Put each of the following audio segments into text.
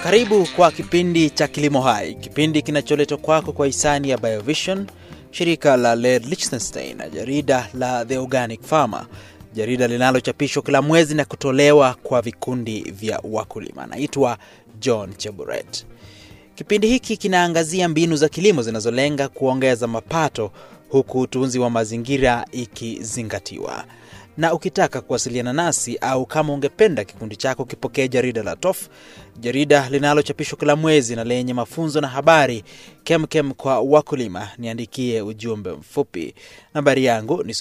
Karibu kwa kipindi cha Kilimo Hai, kipindi kinacholetwa kwako kwa hisani ya Biovision, shirika la Laird Liechtenstein na jarida la The Organic Farmer, jarida linalochapishwa kila mwezi na kutolewa kwa vikundi vya wakulima. Naitwa John Cheburet. Kipindi hiki kinaangazia mbinu za kilimo zinazolenga kuongeza mapato huku utunzi wa mazingira ikizingatiwa. Na ukitaka kuwasiliana nasi au kama ungependa kikundi chako kipokee jarida la TOF, jarida linalochapishwa kila mwezi na lenye mafunzo na habari kemkem kwa wakulima, niandikie ujumbe mfupi. Nambari yangu ni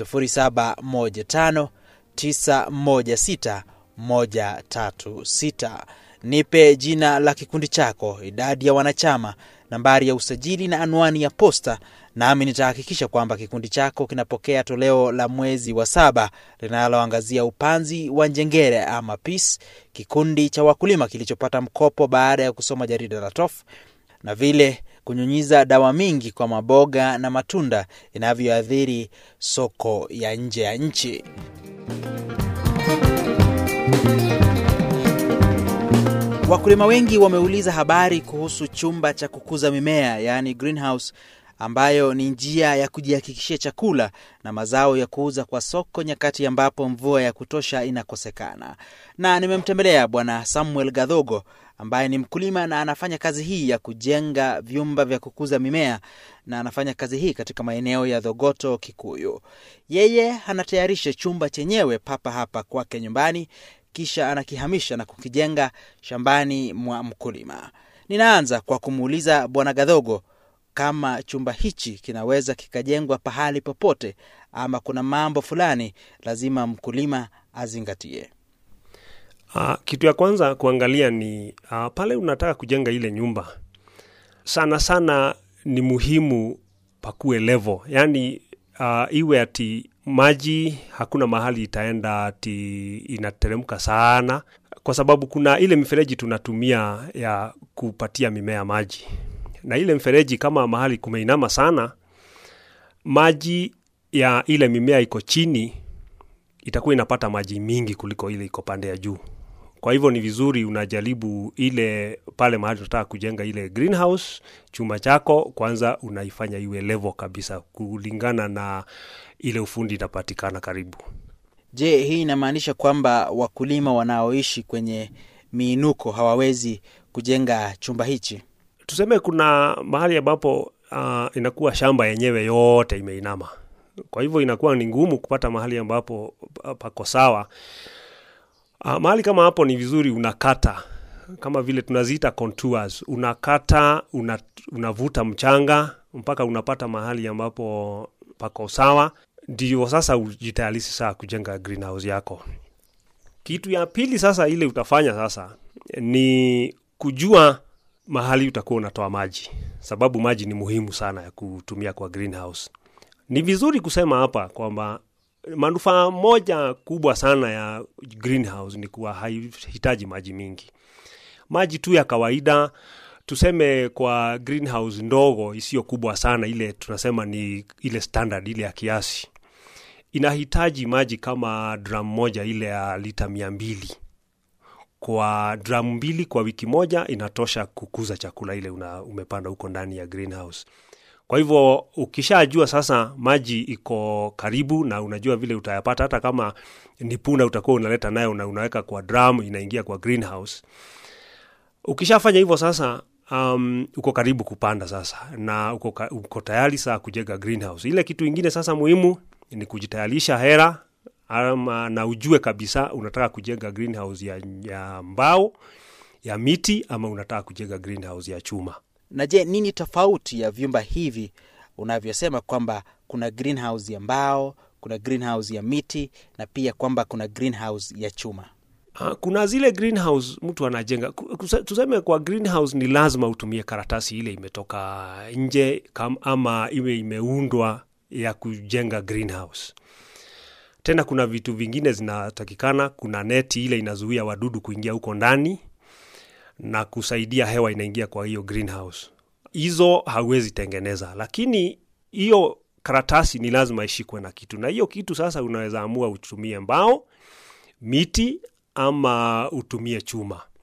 0715916136. Nipe jina la kikundi chako, idadi ya wanachama, nambari ya usajili na anwani ya posta, nami nitahakikisha kwamba kikundi chako kinapokea toleo la mwezi wa saba linaloangazia upanzi wa njengere ama PEACE, kikundi cha wakulima kilichopata mkopo baada ya kusoma jarida la TOF, na vile kunyunyiza dawa mingi kwa maboga na matunda inavyoathiri soko ya nje ya nchi. Wakulima wengi wameuliza habari kuhusu chumba cha kukuza mimea, yaani greenhouse, ambayo ni njia ya kujihakikishia chakula na mazao ya kuuza kwa soko nyakati ambapo mvua ya kutosha inakosekana. Na nimemtembelea Bwana Samuel Gadhogo ambaye ni mkulima na anafanya kazi hii ya kujenga vyumba vya kukuza mimea na anafanya kazi hii katika maeneo ya Dhogoto, Kikuyu. Yeye anatayarisha chumba chenyewe papa hapa kwake nyumbani kisha anakihamisha na kukijenga shambani mwa mkulima. Ninaanza kwa kumuuliza Bwana Gadhogo kama chumba hichi kinaweza kikajengwa pahali popote ama kuna mambo fulani lazima mkulima azingatie. Uh, kitu ya kwanza kuangalia ni uh, pale unataka kujenga ile nyumba, sana sana ni muhimu pakuwe level, yaani uh, iwe ati maji hakuna mahali itaenda ati inateremka sana, kwa sababu kuna ile mifereji tunatumia ya kupatia mimea maji, na ile mfereji kama mahali kumeinama sana, maji ya ile mimea iko chini itakuwa inapata maji mingi kuliko ile iko pande ya juu. Kwa hivyo ni vizuri unajaribu ile pale mahali unataka kujenga ile greenhouse, chumba chako kwanza unaifanya iwe level kabisa kulingana na ile ufundi inapatikana karibu. Je, hii inamaanisha kwamba wakulima wanaoishi kwenye miinuko hawawezi kujenga chumba hichi? Tuseme kuna mahali ambapo uh, inakuwa shamba yenyewe yote imeinama, kwa hivyo inakuwa ni ngumu kupata mahali ambapo pako sawa. Uh, mahali kama hapo ni vizuri unakata kama vile tunaziita contours, unakata una, unavuta mchanga mpaka unapata mahali ambapo pako sawa, ndio sasa ujitayarishi saa kujenga greenhouse yako. Kitu ya pili sasa ile utafanya sasa ni kujua mahali utakuwa unatoa maji, sababu maji ni muhimu sana ya kutumia kwa greenhouse. Ni vizuri kusema hapa kwamba manufaa moja kubwa sana ya greenhouse ni kuwa haihitaji maji mingi. Maji tu ya kawaida, tuseme kwa greenhouse ndogo isiyo kubwa sana, ile tunasema ni ile standard, ile ya kiasi, inahitaji maji kama drum moja ile ya lita mia mbili kwa drum mbili kwa wiki moja inatosha kukuza chakula ile una, umepanda huko ndani ya greenhouse. Kwa hivyo ukishajua sasa maji iko karibu na unajua vile utayapata, hata kama ni punda utakuwa unaleta nayo na unaweka kwa drum, inaingia kwa greenhouse. Ukishafanya hivyo sasa, um, uko karibu kupanda sasa na uko, uko tayari saa kujenga greenhouse. Ile kitu ingine sasa muhimu ni kujitayarisha hera ama, na ujue kabisa unataka kujenga greenhouse ya, ya mbao ya miti ama unataka kujenga greenhouse ya chuma. Na je, nini tofauti ya vyumba hivi unavyosema kwamba kuna greenhouse ya mbao, kuna greenhouse ya miti na pia kwamba kuna greenhouse ya chuma? Uh, kuna zile greenhouse mtu anajenga, tuseme kwa greenhouse ni lazima utumie karatasi ile imetoka nje kam, ama iwe imeundwa ya kujenga greenhouse. Tena kuna vitu vingine zinatakikana, kuna neti ile inazuia wadudu kuingia huko ndani na kusaidia hewa inaingia kwa hiyo greenhouse. Hizo hauwezi tengeneza, lakini hiyo karatasi ni lazima ishikwe na kitu, na hiyo kitu sasa unaweza amua utumie mbao, miti ama utumie chuma.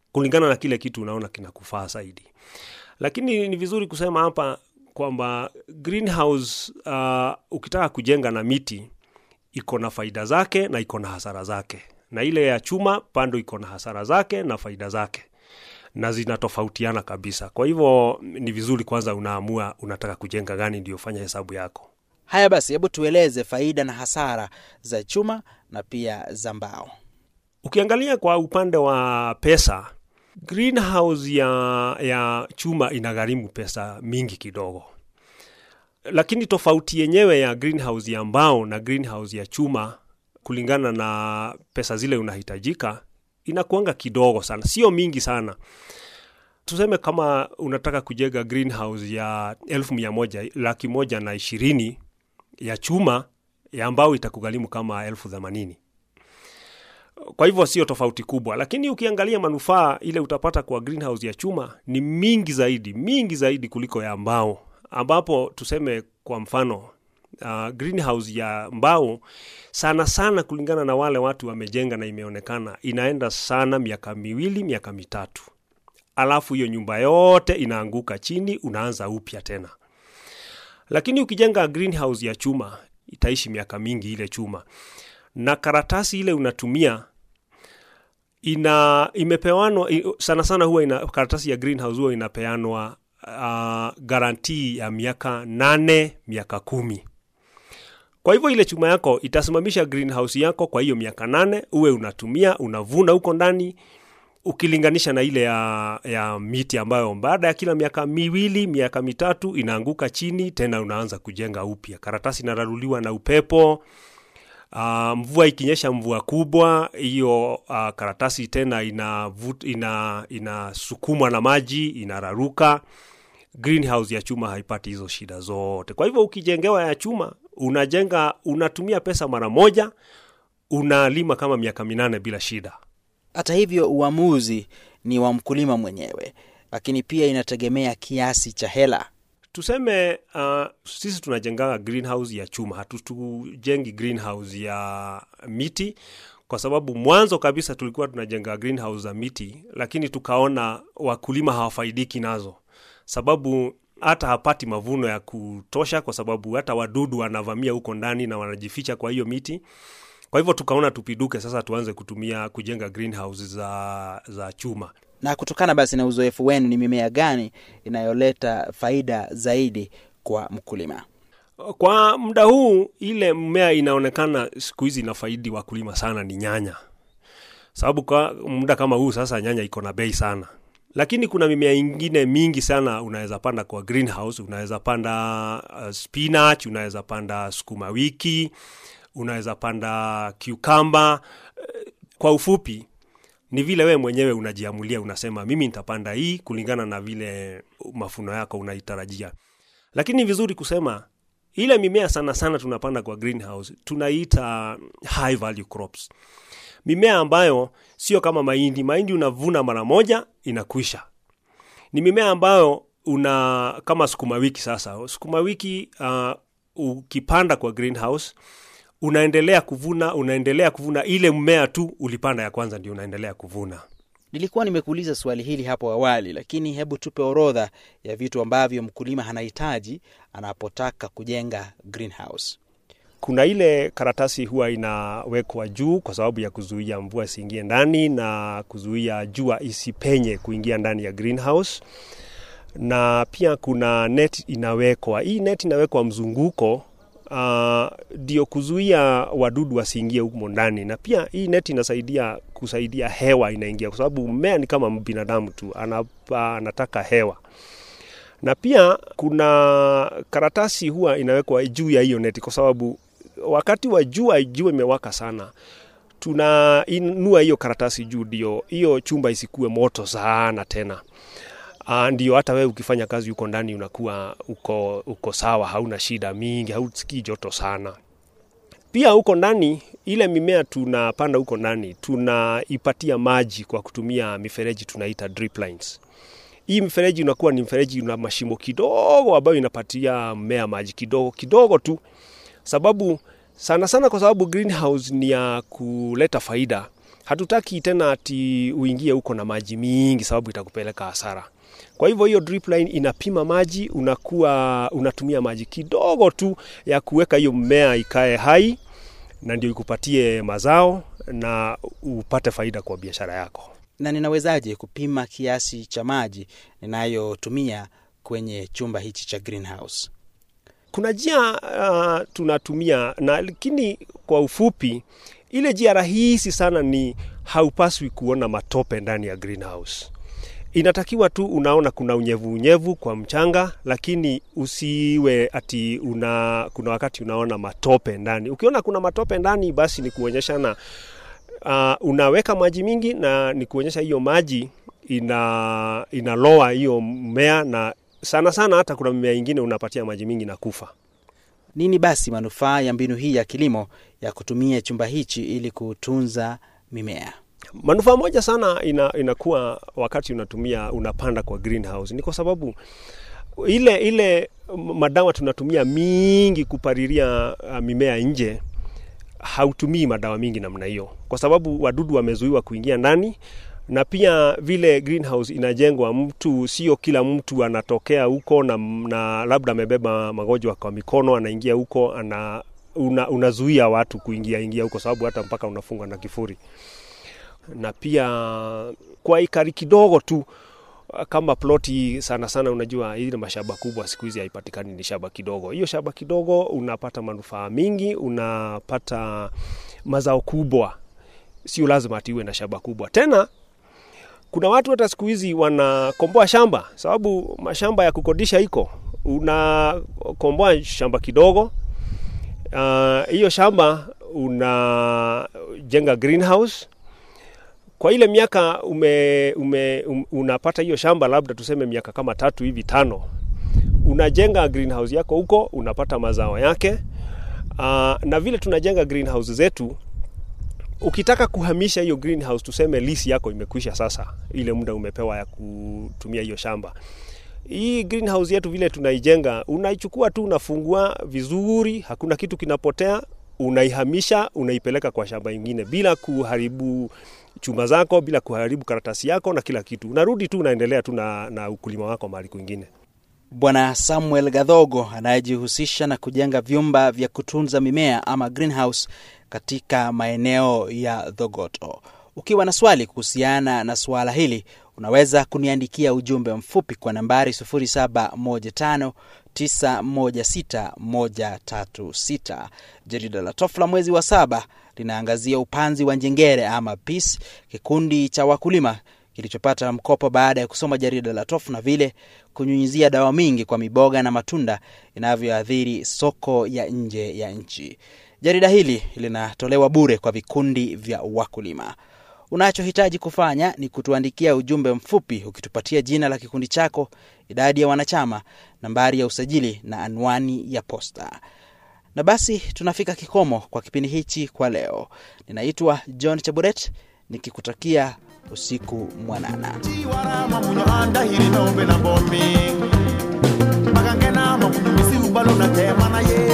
kulingana na kile kitu unaona kinakufaa zaidi. Lakini ni vizuri kusema hapa kwamba greenhouse uh, ukitaka kujenga na miti iko na faida zake na iko na hasara zake, na ile ya chuma bado iko na hasara zake na faida zake, na zinatofautiana kabisa. Kwa hivyo ni vizuri kwanza unaamua unataka kujenga gani, ndio fanya hesabu yako. Haya basi, hebu tueleze faida na hasara za chuma na pia za mbao. Ukiangalia kwa upande wa pesa, greenhouse ya, ya chuma inagharimu pesa mingi kidogo, lakini tofauti yenyewe ya greenhouse ya mbao na greenhouse ya chuma kulingana na pesa zile unahitajika inakuanga kidogo sana, sio mingi sana. Tuseme kama unataka kujenga greenhouse ya elfu mia moja laki moja na ishirini ya chuma, ya mbao itakugharimu kama elfu themanini kwa hivyo sio tofauti kubwa, lakini ukiangalia manufaa ile utapata kwa greenhouse ya chuma ni mingi zaidi, mingi zaidi kuliko ya mbao, ambapo tuseme kwa mfano uh, greenhouse ya mbao sana sana, kulingana na wale watu wamejenga na imeonekana inaenda sana miaka miwili, miaka mitatu, alafu hiyo nyumba yote inaanguka chini, unaanza upya tena. Lakini ukijenga greenhouse ya chuma itaishi miaka mingi ile chuma na karatasi ile unatumia ina imepewanwa sana sana, huwa ina karatasi ya greenhouse huwa inapeanwa uh, garantii ya miaka nane miaka kumi. Kwa hivyo ile chuma yako itasimamisha greenhouse yako kwa hiyo miaka nane, uwe unatumia unavuna huko ndani, ukilinganisha na ile ya, ya miti ambayo baada ya kila miaka miwili miaka mitatu inaanguka chini tena, unaanza kujenga upya. Karatasi inararuliwa na upepo. Uh, mvua ikinyesha mvua kubwa hiyo uh, karatasi tena inasukumwa ina, ina na maji inararuka. Greenhouse ya chuma haipati hizo shida zote. Kwa hivyo ukijengewa ya chuma unajenga, unatumia pesa mara moja, unalima kama miaka minane bila shida. Hata hivyo, uamuzi ni wa mkulima mwenyewe, lakini pia inategemea kiasi cha hela Tuseme uh, sisi tunajenga greenhouse ya chuma, hatutujengi greenhouse ya miti, kwa sababu mwanzo kabisa tulikuwa tunajenga greenhouse za miti, lakini tukaona wakulima hawafaidiki nazo, sababu hata hapati mavuno ya kutosha, kwa sababu hata wadudu wanavamia huko ndani na wanajificha kwa hiyo miti. Kwa hivyo tukaona tupiduke sasa, tuanze kutumia kujenga greenhouse za, za chuma na kutokana basi na uzoefu wenu, ni mimea gani inayoleta faida zaidi kwa mkulima? Kwa muda huu, ile mmea inaonekana siku hizi inafaidi wakulima sana ni nyanya, sababu kwa muda kama huu sasa nyanya iko na bei sana, lakini kuna mimea ingine mingi sana unaweza panda kwa greenhouse. Unaweza panda uh, spinach, unaweza panda sukuma wiki, unaweza panda cucumber. Kwa ufupi ni vile wewe mwenyewe unajiamulia, unasema mimi nitapanda hii kulingana na vile mafuno yako unaitarajia. Lakini ni vizuri kusema ile mimea sana sana tunapanda kwa greenhouse tunaita high value crops, mimea ambayo sio kama mahindi. Mahindi unavuna mara moja inakwisha. Ni mimea ambayo una kama sukuma wiki. Sasa sukuma wiki uh, ukipanda kwa greenhouse unaendelea kuvuna unaendelea kuvuna ile mmea tu ulipanda ya kwanza ndio unaendelea kuvuna. Nilikuwa nimekuuliza swali hili hapo awali, lakini hebu tupe orodha ya vitu ambavyo mkulima anahitaji anapotaka kujenga greenhouse. Kuna ile karatasi huwa inawekwa juu kwa sababu ya kuzuia mvua isiingie ndani na kuzuia jua isipenye kuingia ndani ya greenhouse, na pia kuna net inawekwa. Hii net inawekwa mzunguko ndio uh, kuzuia wadudu wasiingie humo ndani, na pia hii neti inasaidia kusaidia hewa inaingia, kwa sababu mmea ni kama binadamu tu, anapa, anataka hewa. Na pia kuna karatasi huwa inawekwa juu ya hiyo neti, kwa sababu wakati wa jua, jua imewaka sana, tunainua hiyo karatasi juu, ndio hiyo chumba isikue moto sana tena. Uh, ndio hata wewe ukifanya kazi huko ndani unakuwa uko, uko sawa, hauna shida mingi, hausikii joto sana. Pia huko ndani ile mimea tunapanda huko ndani tunaipatia maji kwa kutumia mifereji tunaita drip lines. Hii mifereji unakuwa ni mfereji una mashimo kidogo ambayo inapatia mmea maji kidogo kidogo tu, sababu sana sana, kwa sababu greenhouse ni ya kuleta faida hatutaki tena ati uingie huko na maji mingi, sababu itakupeleka hasara. Kwa hivyo hiyo drip line inapima maji, unakuwa unatumia maji kidogo tu ya kuweka hiyo mmea ikae hai, na ndio ikupatie mazao na upate faida kwa biashara yako. Na ninawezaje kupima kiasi cha maji ninayotumia kwenye chumba hichi cha greenhouse? Kuna njia uh, tunatumia na lakini kwa ufupi, ile njia rahisi sana ni haupaswi kuona matope ndani ya greenhouse. Inatakiwa tu unaona kuna unyevu unyevu kwa mchanga, lakini usiwe ati una, kuna wakati unaona matope ndani. Ukiona kuna matope ndani, basi ni kuonyeshana uh, unaweka maji mingi na ni kuonyesha hiyo maji ina inaloa hiyo mmea, na sana sana hata kuna mimea ingine unapatia maji mingi na kufa. Nini basi manufaa ya mbinu hii ya kilimo ya kutumia chumba hichi ili kutunza mimea? Manufaa moja sana ina, inakuwa wakati unatumia unapanda kwa greenhouse ni kwa sababu ile ile madawa tunatumia mingi kupalilia uh, mimea nje hautumii madawa mingi namna hiyo, kwa sababu wadudu wamezuiwa kuingia ndani, na pia vile greenhouse inajengwa, mtu sio kila mtu anatokea huko na, na labda amebeba magonjwa kwa mikono anaingia huko ana una, unazuia watu kuingia ingia huko, sababu hata mpaka unafungwa na kifuri na pia kwa ikari kidogo tu kama ploti sana sana, unajua hii ni mashamba kubwa, siku hizi haipatikani, ni shamba kidogo. Hiyo shamba kidogo unapata manufaa mingi, unapata mazao kubwa, sio lazima ati uwe na shamba kubwa. Tena kuna watu hata siku hizi wanakomboa shamba, sababu mashamba ya kukodisha iko, unakomboa shamba kidogo hiyo uh, shamba unajenga greenhouse kwa ile miaka ume, ume, um, unapata hiyo shamba labda tuseme miaka kama tatu hivi tano, unajenga greenhouse yako huko, unapata mazao yake. Uh, na vile tunajenga greenhouse zetu, ukitaka kuhamisha hiyo greenhouse, tuseme lease yako imekwisha sasa, ile muda umepewa ya kutumia hiyo shamba hii greenhouse yetu vile tunaijenga, unaichukua tu, unafungua vizuri, hakuna kitu kinapotea, unaihamisha, unaipeleka kwa shamba ingine bila kuharibu chuma zako, bila kuharibu karatasi yako na kila kitu. Unarudi tu, unaendelea tu na, na ukulima wako mahali kwingine. Bwana Samuel Gadhogo anayejihusisha na kujenga vyumba vya kutunza mimea ama greenhouse katika maeneo ya Dhogoto. Ukiwa na swali kuhusiana na suala hili unaweza kuniandikia ujumbe mfupi kwa nambari 0715916136. Jarida la Tofla mwezi wa saba linaangazia upanzi wa njengere ama peace, kikundi cha wakulima kilichopata mkopo baada ya kusoma jarida la Tof na vile kunyunyizia dawa mingi kwa miboga na matunda inavyoathiri soko ya nje ya nchi. Jarida hili linatolewa bure kwa vikundi vya wakulima. Unachohitaji kufanya ni kutuandikia ujumbe mfupi ukitupatia jina la kikundi chako, idadi ya wanachama, nambari ya usajili na anwani ya posta. Na basi tunafika kikomo kwa kipindi hichi kwa leo. Ninaitwa John Chaburet nikikutakia usiku mwanana. chiwarama munyo andahiri nombe na bombi magangena mamunyu misi ubalo na tema na ye